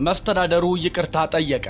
መስተዳደሩ ይቅርታ ጠየቀ።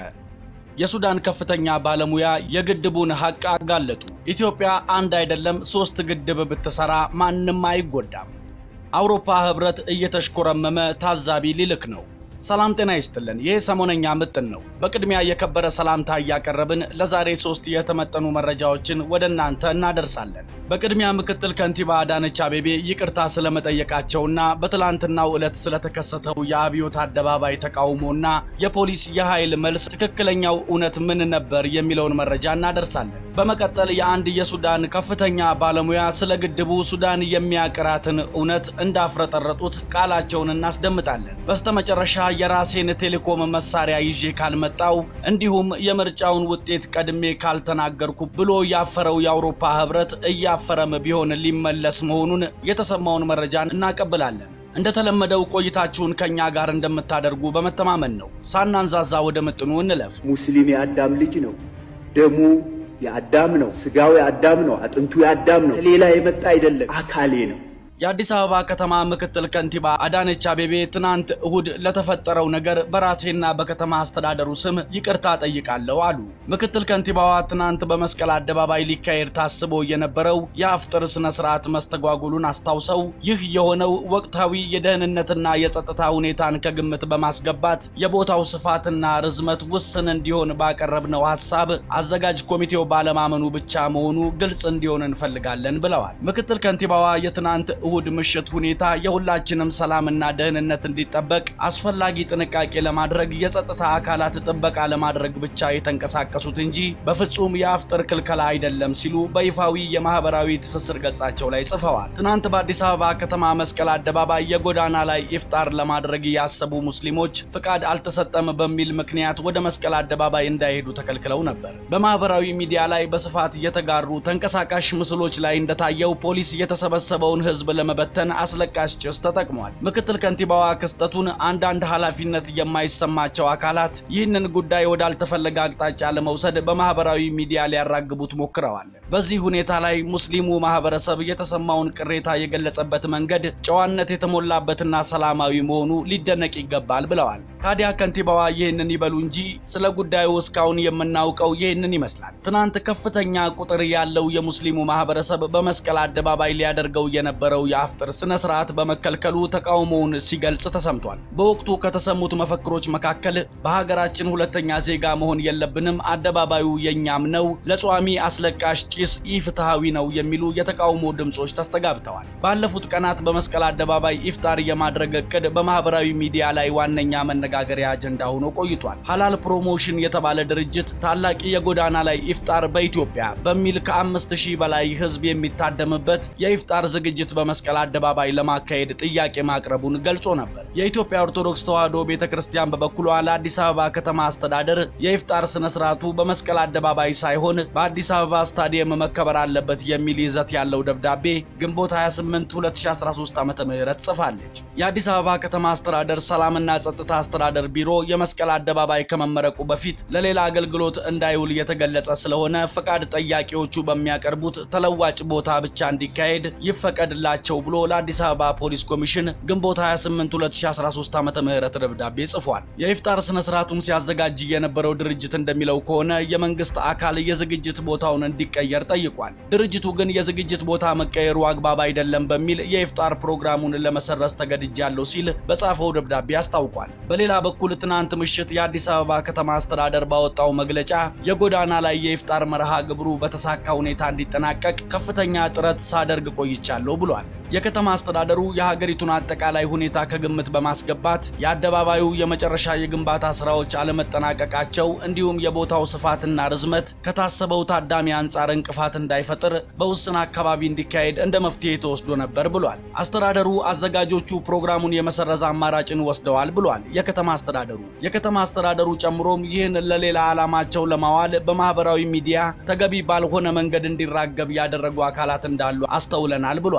የሱዳን ከፍተኛ ባለሙያ የግድቡን ሐቅ አጋለጡ። ኢትዮጵያ አንድ አይደለም ሶስት ግድብ ብትሰራ ማንም አይጎዳም። አውሮፓ ህብረት እየተሽኮረመመ ታዛቢ ሊልክ ነው። ሰላም ጤና ይስጥልን። ይህ ሰሞነኛ ምጥን ነው። በቅድሚያ የከበረ ሰላምታ እያቀረብን ለዛሬ ሶስት የተመጠኑ መረጃዎችን ወደ እናንተ እናደርሳለን። በቅድሚያ ምክትል ከንቲባ አዳነች አቤቤ ይቅርታ ስለመጠየቃቸውና በትላንትናው ዕለት ስለተከሰተው የአብዮት አደባባይ ተቃውሞና የፖሊስ የኃይል መልስ ትክክለኛው እውነት ምን ነበር የሚለውን መረጃ እናደርሳለን። በመቀጠል የአንድ የሱዳን ከፍተኛ ባለሙያ ስለ ግድቡ ሱዳን የሚያቅራትን እውነት እንዳፍረጠረጡት ቃላቸውን እናስደምጣለን። በስተመጨረሻ የራሴን ቴሌኮም መሳሪያ ይዤ ካልመጣው እንዲሁም የምርጫውን ውጤት ቀድሜ ካልተናገርኩ ብሎ ያፈረው የአውሮፓ ህብረት እያፈረም ቢሆን ሊመለስ መሆኑን የተሰማውን መረጃ እናቀብላለን። እንደተለመደው ቆይታችሁን ከኛ ጋር እንደምታደርጉ በመተማመን ነው። ሳናንዛዛ ወደ ምጥኑ እንለፍ። ሙስሊም የአዳም ልጅ ነው። ደሙ የአዳም ነው። ስጋው የአዳም ነው። አጥንቱ የአዳም ነው። ከሌላ የመጣ አይደለም፣ አካሌ ነው። የአዲስ አበባ ከተማ ምክትል ከንቲባ አዳነች አቤቤ ትናንት እሁድ ለተፈጠረው ነገር በራሴና በከተማ አስተዳደሩ ስም ይቅርታ ጠይቃለሁ አሉ። ምክትል ከንቲባዋ ትናንት በመስቀል አደባባይ ሊካሄድ ታስቦ የነበረው የአፍጥር ስነ ስርዓት መስተጓጉሉን አስታውሰው ይህ የሆነው ወቅታዊ የደህንነትና የጸጥታ ሁኔታን ከግምት በማስገባት የቦታው ስፋትና ርዝመት ውስን እንዲሆን ባቀረብነው ሀሳብ አዘጋጅ ኮሚቴው ባለማመኑ ብቻ መሆኑ ግልጽ እንዲሆን እንፈልጋለን ብለዋል። ምክትል ከንቲባዋ የትናንት እሁድ ምሽት ሁኔታ የሁላችንም ሰላምና ደህንነት እንዲጠበቅ አስፈላጊ ጥንቃቄ ለማድረግ የጸጥታ አካላት ጥበቃ ለማድረግ ብቻ የተንቀሳቀሱት እንጂ በፍጹም የአፍጥር ክልከላ አይደለም ሲሉ በይፋዊ የማህበራዊ ትስስር ገጻቸው ላይ ጽፈዋል። ትናንት በአዲስ አበባ ከተማ መስቀል አደባባይ የጎዳና ላይ ኢፍጣር ለማድረግ ያሰቡ ሙስሊሞች ፍቃድ አልተሰጠም በሚል ምክንያት ወደ መስቀል አደባባይ እንዳይሄዱ ተከልክለው ነበር። በማህበራዊ ሚዲያ ላይ በስፋት የተጋሩ ተንቀሳቃሽ ምስሎች ላይ እንደታየው ፖሊስ የተሰበሰበውን ህዝብ ለመበተን አስለቃሽ ጭስ ተጠቅሟል። ምክትል ከንቲባዋ ክስተቱን አንዳንድ ኃላፊነት የማይሰማቸው አካላት ይህንን ጉዳይ ወዳልተፈለገ አቅጣጫ ለመውሰድ በማህበራዊ ሚዲያ ሊያራግቡት ሞክረዋል። በዚህ ሁኔታ ላይ ሙስሊሙ ማህበረሰብ የተሰማውን ቅሬታ የገለጸበት መንገድ ጨዋነት የተሞላበትና ሰላማዊ መሆኑ ሊደነቅ ይገባል ብለዋል። ታዲያ ከንቲባዋ ይህንን ይበሉ እንጂ ስለ ጉዳዩ እስካሁን የምናውቀው ይህንን ይመስላል። ትናንት ከፍተኛ ቁጥር ያለው የሙስሊሙ ማህበረሰብ በመስቀል አደባባይ ሊያደርገው የነበረው የአፍጥር ስነ ስርዓት በመከልከሉ ተቃውሞውን ሲገልጽ ተሰምቷል። በወቅቱ ከተሰሙት መፈክሮች መካከል በሀገራችን ሁለተኛ ዜጋ መሆን የለብንም፣ አደባባዩ የኛም ነው፣ ለጿሚ አስለቃሽ ጭስ ኢፍትሐዊ ነው የሚሉ የተቃውሞ ድምጾች ተስተጋብተዋል። ባለፉት ቀናት በመስቀል አደባባይ ኢፍጣር የማድረግ እቅድ በማህበራዊ ሚዲያ ላይ ዋነኛ መነጋገሪያ አጀንዳ ሆኖ ቆይቷል። ሀላል ፕሮሞሽን የተባለ ድርጅት ታላቅ የጎዳና ላይ ኢፍጣር በኢትዮጵያ በሚል ከአምስት ሺህ በላይ ህዝብ የሚታደምበት የኢፍጣር ዝግጅት በመስቀል አደባባይ ለማካሄድ ጥያቄ ማቅረቡን ገልጾ ነበር። የኢትዮጵያ ኦርቶዶክስ ተዋሕዶ ቤተ ክርስቲያን በበኩሏ ለአዲስ አበባ ከተማ አስተዳደር የኢፍጣር ስነ ስርዓቱ በመስቀል አደባባይ ሳይሆን በአዲስ አበባ ስታዲየም መከበር አለበት የሚል ይዘት ያለው ደብዳቤ ግንቦት 28 2013 ዓ.ም ጽፋለች። የአዲስ አበባ ከተማ አስተዳደር ሰላምና ጸጥታ አስተዳደር ቢሮ የመስቀል አደባባይ ከመመረቁ በፊት ለሌላ አገልግሎት እንዳይውል የተገለጸ ስለሆነ ፈቃድ ጠያቂዎቹ በሚያቀርቡት ተለዋጭ ቦታ ብቻ እንዲካሄድ ይፈቀድላቸው ብሎ ለአዲስ አበባ ፖሊስ ኮሚሽን ግንቦት 28 2013 ዓ.ም ደብዳቤ ጽፏል። የኢፍጣር ስነ ስርዓቱን ሲያዘጋጅ የነበረው ድርጅት እንደሚለው ከሆነ የመንግስት አካል የዝግጅት ቦታውን እንዲቀየር ጠይቋል። ድርጅቱ ግን የዝግጅት ቦታ መቀየሩ አግባብ አይደለም በሚል የኢፍጣር ፕሮግራሙን ለመሰረዝ ተገድጃለሁ ሲል በጻፈው ደብዳቤ አስታውቋል። በሌላ በኩል ትናንት ምሽት የአዲስ አበባ ከተማ አስተዳደር ባወጣው መግለጫ የጎዳና ላይ የኢፍጣር መርሃ ግብሩ በተሳካ ሁኔታ እንዲጠናቀቅ ከፍተኛ ጥረት ሳደርግ ቆይቻለሁ ብሏል። የከተማ አስተዳደሩ የሀገሪቱን አጠቃላይ ሁኔታ ከግምት በማስገባት የአደባባዩ የመጨረሻ የግንባታ ስራዎች አለመጠናቀቃቸው እንዲሁም የቦታው ስፋትና ርዝመት ከታሰበው ታዳሚ አንጻር እንቅፋት እንዳይፈጥር በውስን አካባቢ እንዲካሄድ እንደ መፍትሄ ተወስዶ ነበር ብሏል። አስተዳደሩ አዘጋጆቹ ፕሮግራሙን የመሰረዝ አማራጭን ወስደዋል ብሏል። የከተማ አስተዳደሩ የከተማ አስተዳደሩ ጨምሮም ይህን ለሌላ ዓላማቸው ለማዋል በማህበራዊ ሚዲያ ተገቢ ባልሆነ መንገድ እንዲራገብ ያደረጉ አካላት እንዳሉ አስተውለናል ብሏል።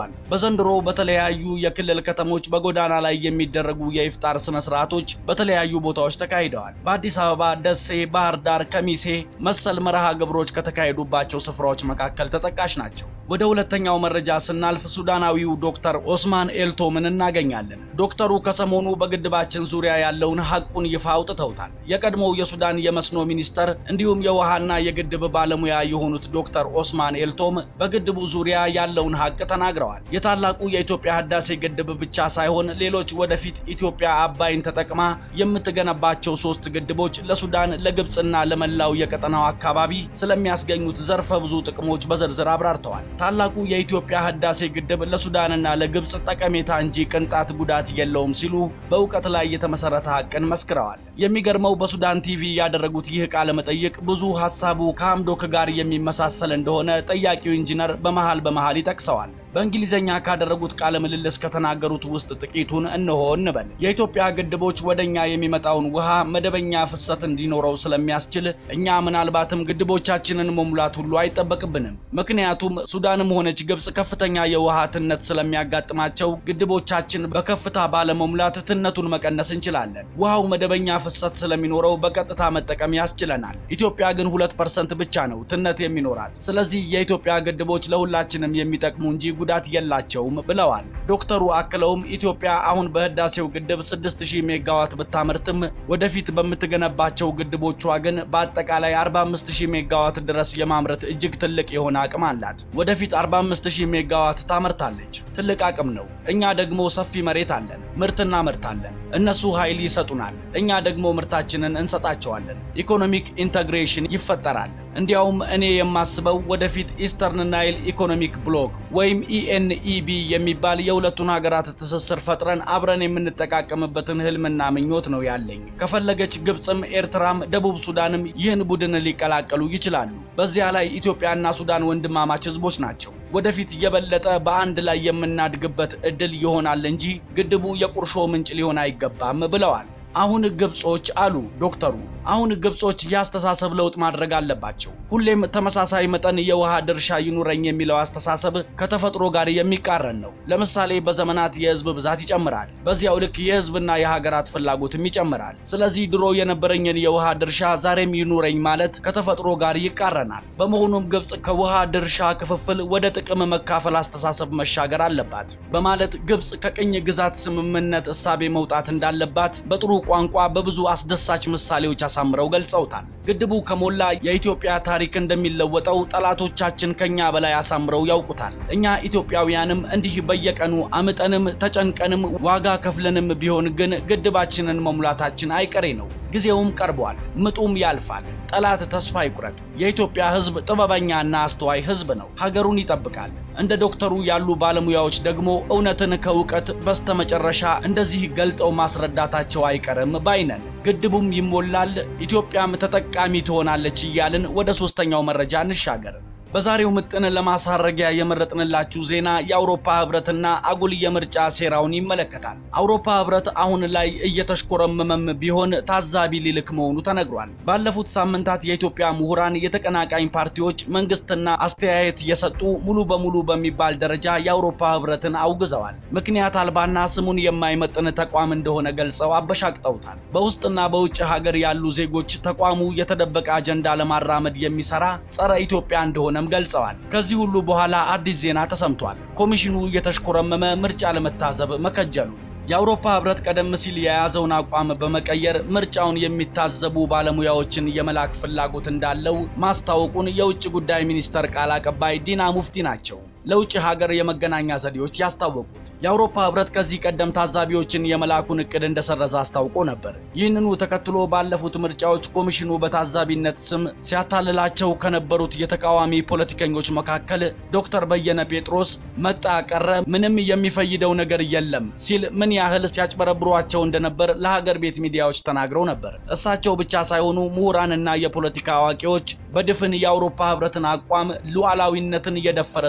ዘንድሮ በተለያዩ የክልል ከተሞች በጎዳና ላይ የሚደረጉ የኢፍጣር ስነ ስርዓቶች በተለያዩ ቦታዎች ተካሂደዋል። በአዲስ አበባ፣ ደሴ፣ ባህር ዳር፣ ከሚሴ መሰል መርሃ ግብሮች ከተካሄዱባቸው ስፍራዎች መካከል ተጠቃሽ ናቸው። ወደ ሁለተኛው መረጃ ስናልፍ ሱዳናዊው ዶክተር ኦስማን ኤልቶምን እናገኛለን። ዶክተሩ ከሰሞኑ በግድባችን ዙሪያ ያለውን ሐቁን ይፋ አውጥተውታል። የቀድሞው የሱዳን የመስኖ ሚኒስተር እንዲሁም የውሃና የግድብ ባለሙያ የሆኑት ዶክተር ኦስማን ኤልቶም በግድቡ ዙሪያ ያለውን ሐቅ ተናግረዋል። የታላቁ የኢትዮጵያ ህዳሴ ግድብ ብቻ ሳይሆን ሌሎች ወደፊት ኢትዮጵያ አባይን ተጠቅማ የምትገነባቸው ሶስት ግድቦች ለሱዳን፣ ለግብፅና ለመላው የቀጠናው አካባቢ ስለሚያስገኙት ዘርፈ ብዙ ጥቅሞች በዝርዝር አብራርተዋል። ታላቁ የኢትዮጵያ ህዳሴ ግድብ ለሱዳንና ለግብፅ ጠቀሜታ እንጂ ቅንጣት ጉዳት የለውም ሲሉ በእውቀት ላይ የተመሰረተ ሐቅን መስክረዋል። የሚገርመው በሱዳን ቲቪ ያደረጉት ይህ ቃለ መጠይቅ ብዙ ሐሳቡ ከአምዶክ ጋር የሚመሳሰል እንደሆነ ጠያቂው ኢንጂነር በመሃል በመሃል ይጠቅሰዋል። በእንግሊዝኛ ካደረጉት ቃለ ምልልስ ከተናገሩት ውስጥ ጥቂቱን እንሆ እንበል። የኢትዮጵያ ግድቦች ወደኛ የሚመጣውን ውሃ መደበኛ ፍሰት እንዲኖረው ስለሚያስችል እኛ ምናልባትም ግድቦቻችንን መሙላት ሁሉ አይጠበቅብንም። ምክንያቱም ሱዳንም ሆነች ግብፅ ከፍተኛ የውሃ ትነት ስለሚያጋጥማቸው ግድቦቻችን በከፍታ ባለመሙላት ትነቱን መቀነስ እንችላለን። ውሃው መደበኛ ፍሰት ስለሚኖረው በቀጥታ መጠቀም ያስችለናል። ኢትዮጵያ ግን ሁለት ፐርሰንት ብቻ ነው ትነት የሚኖራት። ስለዚህ የኢትዮጵያ ግድቦች ለሁላችንም የሚጠቅሙ እንጂ ጉዳት የላቸውም ብለዋል። ዶክተሩ አክለውም ኢትዮጵያ አሁን በህዳሴው ግድብ 6000 ሜጋዋት ብታመርትም ወደፊት በምትገነባቸው ግድቦቿ ግን በአጠቃላይ 45000 ሜጋዋት ድረስ የማምረት እጅግ ትልቅ የሆነ አቅም አላት። ወደፊት 45000 ሜጋዋት ታመርታለች። ትልቅ አቅም ነው። እኛ ደግሞ ሰፊ መሬት አለን፣ ምርት እናመርታለን። እነሱ ኃይል ይሰጡናል፣ እኛ ደግሞ ምርታችንን እንሰጣቸዋለን። ኢኮኖሚክ ኢንተግሬሽን ይፈጠራል። እንዲያውም እኔ የማስበው ወደፊት ኢስተርን ናይል ኢኮኖሚክ ብሎክ ወይም ኢኤንኢቢ የሚባል የሁለቱን ሀገራት ትስስር ፈጥረን አብረን የምንጠቃቀምበትን ህልምና ምኞት ነው ያለኝ። ከፈለገች ግብፅም፣ ኤርትራም፣ ደቡብ ሱዳንም ይህን ቡድን ሊቀላቀሉ ይችላሉ። በዚያ ላይ ኢትዮጵያና ሱዳን ወንድማማች ህዝቦች ናቸው። ወደፊት የበለጠ በአንድ ላይ የምናድግበት እድል ይሆናል እንጂ ግድቡ የቁርሾ ምንጭ ሊሆን አይገባም ብለዋል። አሁን ግብጾች አሉ ዶክተሩ፣ አሁን ግብጾች የአስተሳሰብ ለውጥ ማድረግ አለባቸው። ሁሌም ተመሳሳይ መጠን የውሃ ድርሻ ይኑረኝ የሚለው አስተሳሰብ ከተፈጥሮ ጋር የሚቃረን ነው። ለምሳሌ በዘመናት የህዝብ ብዛት ይጨምራል፣ በዚያው ልክ የህዝብና የሀገራት ፍላጎትም ይጨምራል። ስለዚህ ድሮ የነበረኝን የውሃ ድርሻ ዛሬም ይኑረኝ ማለት ከተፈጥሮ ጋር ይቃረናል። በመሆኑም ግብጽ ከውሃ ድርሻ ክፍፍል ወደ ጥቅም መካፈል አስተሳሰብ መሻገር አለባት በማለት ግብጽ ከቅኝ ግዛት ስምምነት እሳቤ መውጣት እንዳለባት በጥሩ ቋንቋ በብዙ አስደሳች ምሳሌዎች አሳምረው ገልጸውታል። ግድቡ ከሞላ የኢትዮጵያ ታሪክ እንደሚለወጠው ጠላቶቻችን ከኛ በላይ አሳምረው ያውቁታል። እኛ ኢትዮጵያውያንም እንዲህ በየቀኑ አምጠንም ተጨንቀንም ዋጋ ከፍለንም ቢሆን ግን ግድባችንን መሙላታችን አይቀሬ ነው። ጊዜውም ቀርቧል። ምጡም ያልፋል። ጠላት ተስፋ ይቁረጥ። የኢትዮጵያ ሕዝብ ጥበበኛና አስተዋይ ሕዝብ ነው። ሀገሩን ይጠብቃል። እንደ ዶክተሩ ያሉ ባለሙያዎች ደግሞ እውነትን ከእውቀት በስተመጨረሻ እንደዚህ ገልጠው ማስረዳታቸው አይቀርም ባይነን። ግድቡም ይሞላል፣ ኢትዮጵያም ተጠቃሚ ትሆናለች እያልን ወደ ሶስተኛው መረጃ እንሻገር። በዛሬው ምጥን ለማሳረጊያ የመረጥንላችሁ ዜና የአውሮፓ ህብረትና አጉል የምርጫ ሴራውን ይመለከታል። አውሮፓ ህብረት አሁን ላይ እየተሽኮረመመም ቢሆን ታዛቢ ሊልክ መሆኑ ተነግሯል። ባለፉት ሳምንታት የኢትዮጵያ ምሁራን፣ የተቀናቃኝ ፓርቲዎች፣ መንግስትና አስተያየት የሰጡ ሙሉ በሙሉ በሚባል ደረጃ የአውሮፓ ህብረትን አውግዘዋል። ምክንያት አልባና ስሙን የማይመጥን ተቋም እንደሆነ ገልጸው አበሻቅጠውታል። በውስጥና በውጭ ሀገር ያሉ ዜጎች ተቋሙ የተደበቀ አጀንዳ ለማራመድ የሚሰራ ጸረ ኢትዮጵያ እንደሆነ እንደሆነም ገልጸዋል። ከዚህ ሁሉ በኋላ አዲስ ዜና ተሰምቷል። ኮሚሽኑ እየተሽኮረመመ ምርጫ ለመታዘብ መከጀሉ የአውሮፓ ህብረት ቀደም ሲል የያዘውን አቋም በመቀየር ምርጫውን የሚታዘቡ ባለሙያዎችን የመላክ ፍላጎት እንዳለው ማስታወቁን የውጭ ጉዳይ ሚኒስተር ቃል አቀባይ ዲና ሙፍቲ ናቸው ለውጭ ሀገር የመገናኛ ዘዴዎች ያስታወቁት። የአውሮፓ ህብረት ከዚህ ቀደም ታዛቢዎችን የመላኩን እቅድ እንደሰረዘ አስታውቆ ነበር። ይህንኑ ተከትሎ ባለፉት ምርጫዎች ኮሚሽኑ በታዛቢነት ስም ሲያታልላቸው ከነበሩት የተቃዋሚ ፖለቲከኞች መካከል ዶክተር በየነ ጴጥሮስ መጣ ቀረ ምንም የሚፈይደው ነገር የለም ሲል ምን ያህል ሲያጭበረብሯቸው እንደነበር ለሀገር ቤት ሚዲያዎች ተናግረው ነበር። እሳቸው ብቻ ሳይሆኑ ምሁራንና የፖለቲካ አዋቂዎች በድፍን የአውሮፓ ህብረትን አቋም ሉዓላዊነትን እየደፈረ ሲሉ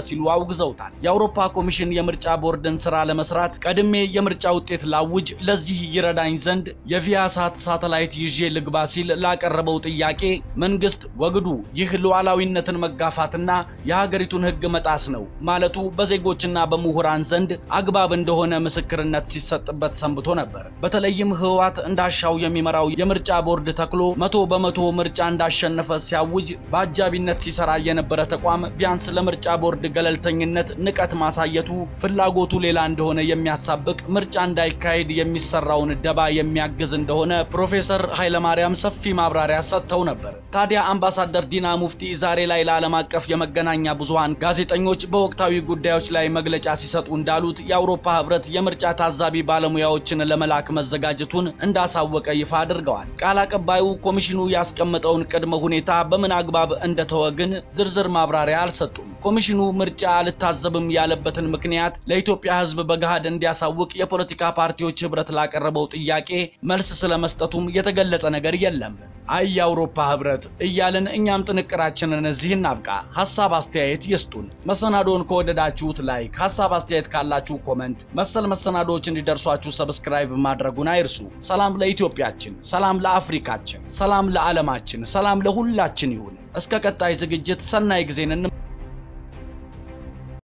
አውግዘውታል። የአውሮፓ ኮሚሽን የምርጫ ቦርድን ስራ ለመስራት ቀድሜ የምርጫ ውጤት ላውጅ፣ ለዚህ ይረዳኝ ዘንድ የቪያሳት ሳተላይት ይዤ ልግባ ሲል ላቀረበው ጥያቄ መንግስት ወግዱ፣ ይህ ሉዓላዊነትን መጋፋትና የሀገሪቱን ሕግ መጣስ ነው ማለቱ በዜጎችና በምሁራን ዘንድ አግባብ እንደሆነ ምስክርነት ሲሰጥበት ሰንብቶ ነበር። በተለይም ህወሓት እንዳሻው የሚመራው የምርጫ ቦርድ ተክሎ መቶ በመቶ ምርጫ እንዳሸነፈ ሲያውጅ በአጃቢነት ሲሰራ የነበረ ተቋም ቢያንስ ለምርጫ ቦርድ ገለልተኝነት ንቀት ማሳየቱ ፍላጎቱ ሌላ እንደሆነ የሚያሳብቅ ምርጫ እንዳይካሄድ የሚሰራውን ደባ የሚያግዝ እንደሆነ ፕሮፌሰር ኃይለማርያም ሰፊ ማብራሪያ ሰጥተው ነበር። ታዲያ አምባሳደር ዲና ሙፍቲ ዛሬ ላይ ለዓለም አቀፍ የመገናኛ ብዙሃን ጋዜጠኞች በወቅታዊ ጉዳዮች ላይ መግለጫ ሲሰጡ እንዳሉት የአውሮፓ ህብረት የምርጫ ታዛቢ ባለሙያዎችን ለመላክ መዘጋጀቱን እንዳሳወቀ ይፋ አድርገዋል። ቃል አቀባዩ ኮሚሽኑ ያስቀመጠውን ቅድመ ሁኔታ በምን አግባብ እንደተወ ግን ዝርዝር ማብራሪያ አልሰጡም። ኮሚሽኑ ምርጫ አልታዘብም ያለበትን ምክንያት ለኢትዮጵያ ህዝብ በገሃድ እንዲያሳውቅ የፖለቲካ ፓርቲዎች ህብረት ላቀረበው ጥያቄ መልስ ስለመስጠቱም የተገለጸ ነገር የለም። አይ የአውሮፓ ህብረት እያልን እኛም ጥንቅራችንን እዚህ እናብቃ። ሀሳብ አስተያየት ይስጡን። መሰናዶን ከወደዳችሁት ላይክ፣ ሀሳብ አስተያየት ካላችሁ ኮመንት፣ መሰል መሰናዶዎች እንዲደርሷችሁ ሰብስክራይብ ማድረጉን አይርሱ። ሰላም ለኢትዮጵያችን፣ ሰላም ለአፍሪካችን፣ ሰላም ለዓለማችን፣ ሰላም ለሁላችን ይሁን። እስከ ቀጣይ ዝግጅት ሰናይ ጊዜን